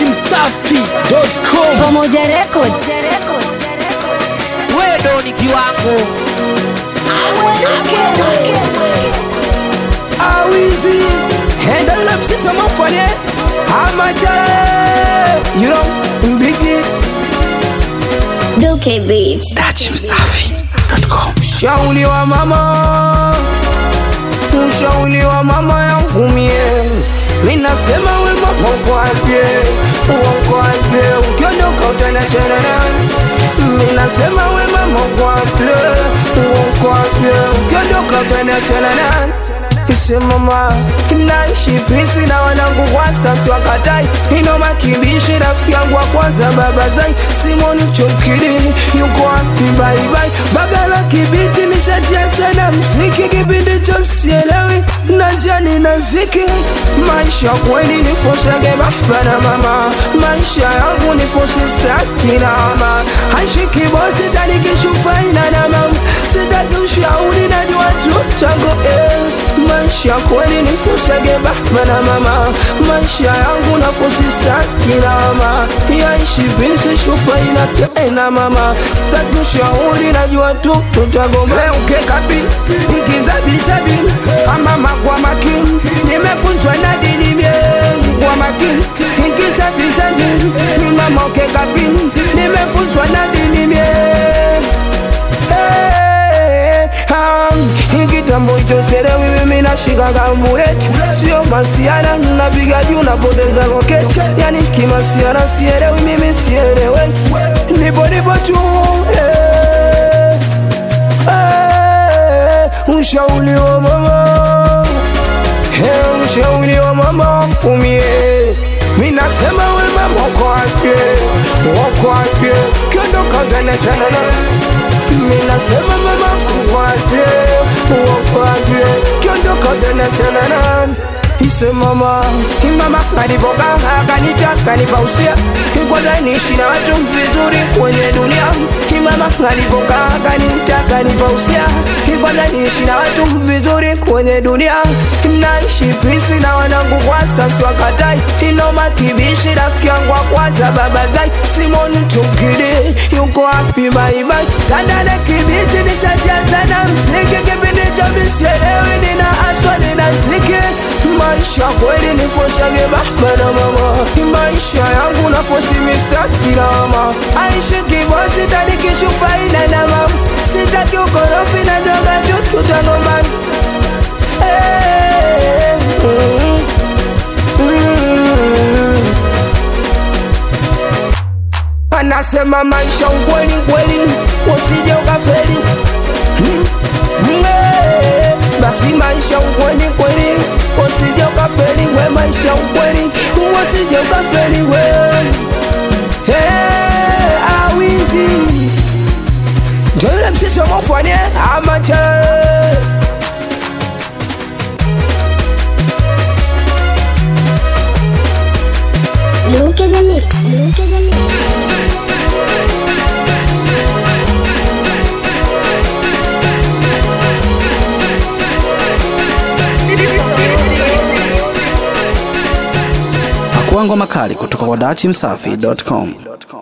dachimsafi.com Pamoja Record. wewe ni kiwango awizi henda yule msisa mafanye amachale you know mbigi Duke Beat. dachimsafi.com shauli wa mama ushauli wa mama yangu mie minasema we mama ukwapye ukwapye ukiondoka utanachana nani minasema we mama ukwapye ukwapye ukiondoka utanachana nani isemama naishi pisi na wanangu kwanza siwakatai inoma kibishi rafiki yangu wa kwanza baba zai simoni chokili yuko wapi baibai bagala kibiti nishatia sana mziki kipindi cho sielewi na jani na ziki maisha kweli nifosage baba na mama maisha yangu nifosi staki na mama haishiki bosi tanikishufaina na mama sitaki ushauri najua tutago eh. maisha kweli nifosage baba na mama maisha yangu nafosi staki na mama yaishi bisi shufaina tena mama sitaki ushauri najua tu tutagomba ukekapi nkizabizabi amama kwa makini nimefunzwa na dini mie kwa makini nkizabizabi mama ukekapi nimefunzwa na dini mie Hey, um, kitambo hicho serewi mimi nashikaga mbureti sio masiana napiga juu napoteza koketi yani kimasiana sielewi mimi sielewe nipo nipo tu hey, hey, ushauri wa mama hey, ushauri wa mama umie minasema we mama kwake wakwake kiondoka tanachanana minasema mama kwake wakwake kiondoka tanachanana ise mama imama kanivoka akanita kanipausia ikwaza niishi na watu vizuri kwenye dunia imama kanivoka akanita kanipausia ikwaza niishi na watu vizuri kwenye dunia naishi pisi na wanangu kwanza swakatai inoma kibishi rafiki yangu wa kwanza baba zai simoni tukidi yuko wapi baibai tandale kibiti nishatia mziki kipindi cha misielewi nina aswa nina ziki maisha kweli nifosage baba na mama maisha yangu nafosi mistaki na mama aishi kibosi tanikishufaina na mama sitaki ukorofi na joga juu tutagombana Eh, mm, mm. anasema maisha ukweli kweli usije ukafeli Mm, mm, eh, basi maisha ukweli kweli usije ukafeli we maisha ukweli usije ukafeli we Eh, awizi ndio yule msisi wa mofanye amacha Luke the Mix. Luke the Mix. Pakuangwa makali kutoka kwa dachimsafi.com.